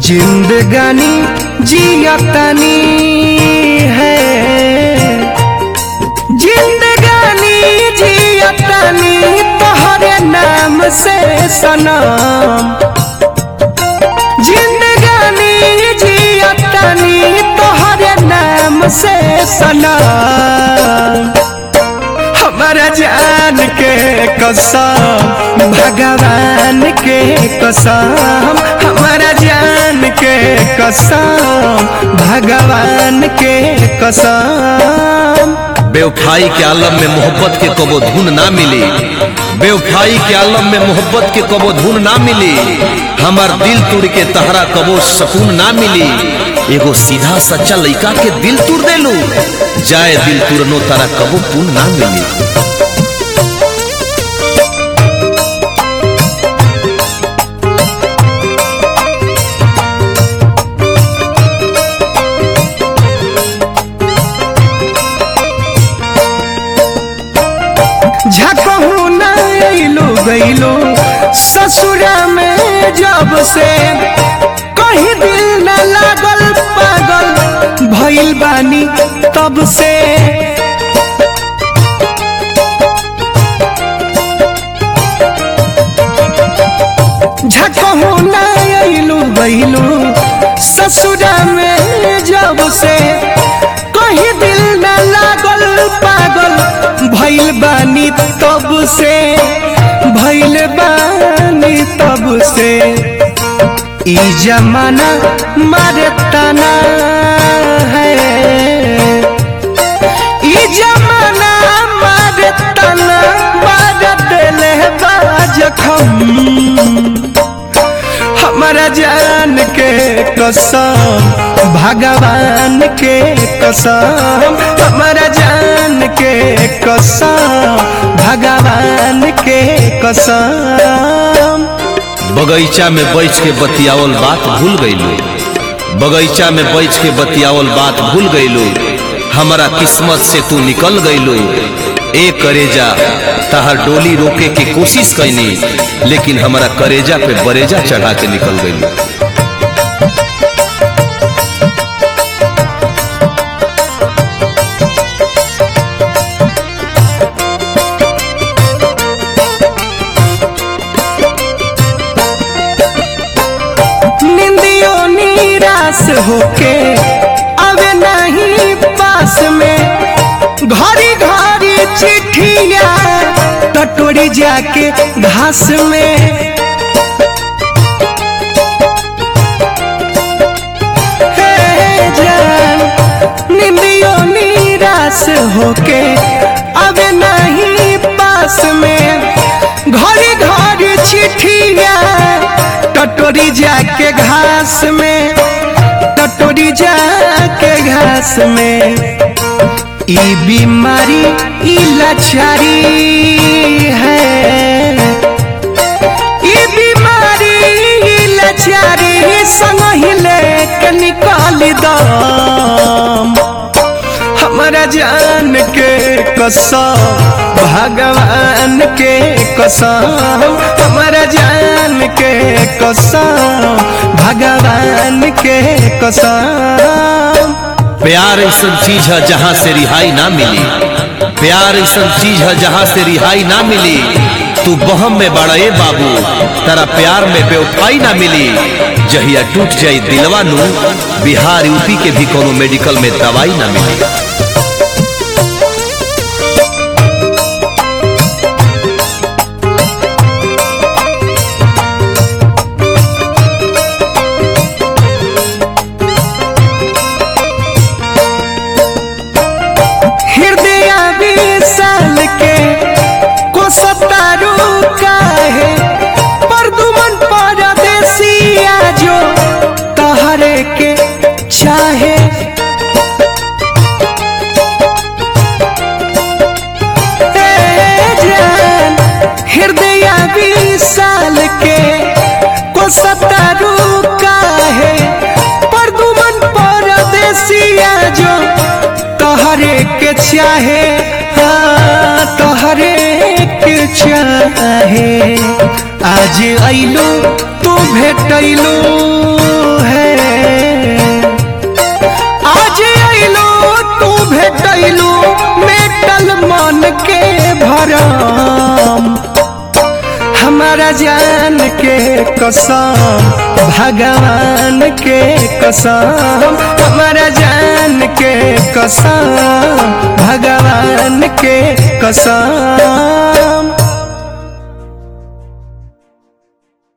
जिंदगानी जियतनी है जिंदगानी जियतनी तोहरे नाम से सनम जिंदगानी जियतनी तोहरे नाम से सनम हमारा जान के कसम भगवान के कसम हमारा जान के कसम भगवान के कसम बेवफाई के आलम में मोहब्बत के कबो धुन ना मिली बेवफाई के आलम में मोहब्बत के कबो धुन ना मिली हमार दिल तुड़ के तहरा कबो सकून ना मिली एगो सीधा सच्चा लइका के दिल तुड़ देलू जाए दिल तुरनो तारा कबो पुन ना मिली झकहू न अइलू गइलू ससुरा में जब से कहीं दिल न लागल पागल भइल बानी तब से झकहू न अइलू गइलू ससुरा में जब से कहीं दिल न लागल पागल भइल बानी तब से भइल बानी तब से ई जमाना मारे तना है ई जमाना मारे तना मारे दिले जखम हमारा जान के कसम भगवान के कसम हमारा जान के कसम भगवान के कसम बगीचा में बैठ के बतियावल बात भूल गईलू बगीचा में बैठ के बतियावल बात भूल गईलू हमारा किस्मत से तू निकल गईलू ए करेजा तहर डोली रोके की कोशिश कैनी लेकिन हमारा करेजा पे बरेजा चढ़ा के निकल गईलू निंदियों निराश होके अवे नहीं पास में घड़ी घड़ी चिट्ठिया टटोरी जाके घास में हे जान निंदियों निराश होके अवे नहीं पास में घड़ी घड़ी चिट्ठिया टटोरी जाके घास में टटोरी जाके घास में ई बीमारी ई लाचारी है ई बीमारी ई लाचारी संग ही लेके निकाल दम हमारा जान के कसम भगवान के कसम हमारा जान के कसम भगवान के कसम प्यार ऐसा चीज है जहाँ से रिहाई ना मिली प्यार ऐसा चीज है जहाँ से रिहाई ना मिली तू बहम में बड़े बाबू तेरा प्यार में बेवफाई ना मिली जहिया टूट जाई दिलवा नू बिहार यूपी के भी कोनो मेडिकल में दवाई ना मिली हृदय विशाल के को सतारू काहे परदुमन परदेसिया जो तहरे के चाहे ए जान हृदय विशाल के को सतारू काहे परदुमन परदेसिया जो तोहरे के चाहे हाँ तोहरे के चाहे आज अइलू तू भेटैलू है आज अइलो तू भेटैलू मेटल मन के भरम हमारा जान के कसम भगवान के कसम हमारा जान के कसम भगवान के कसम